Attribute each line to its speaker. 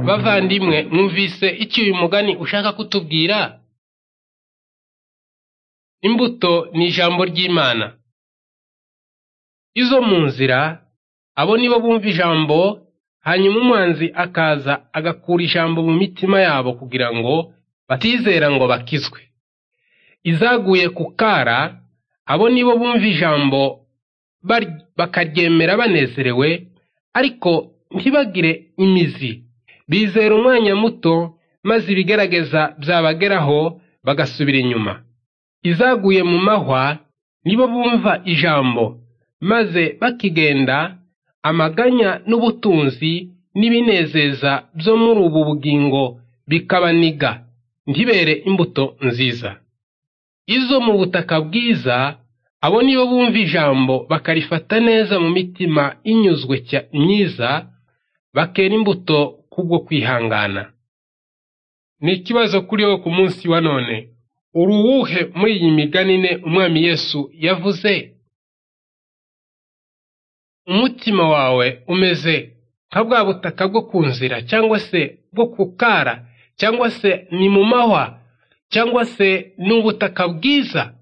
Speaker 1: Bavandimwe, mwumvise iki uyu mugani ushaka kutubwira? Imbuto ni ijambo ry'Imana. Izo mu nzira, abo ni bo bumva ijambo, hanyuma umwanzi akaza agakura ijambo mu mitima yabo kugira ngo batizera ngo bakizwe. Izaguye ku kara, abo ni bo bumva ijambo bakaryemera banezerewe, ariko ntibagire imizi. Bizera umwanya muto, maze ibigerageza byabageraho bagasubira inyuma. Izaguye mu mahwa, ni bo bumva ijambo, maze bakigenda, amaganya n'ubutunzi n'ibinezeza byo muri ubu bugingo bikabaniga, ntibere imbuto nziza. Izo mu butaka bwiza, abo ni bo bumva ijambo bakarifata neza mu mitima inyuzwe myiza, bakera imbuto kubwo kwihangana. Ni ikibazo kuri wowe ku munsi wa none. Uri uwuhe muri iyi miganine Umwami Yesu yavuze? Umutima wawe umeze nka bwa butaka bwo ku nzira cyangwa se bwo ku kara cyangwa se ni mu mahwa cyangwa se ni ubutaka bwiza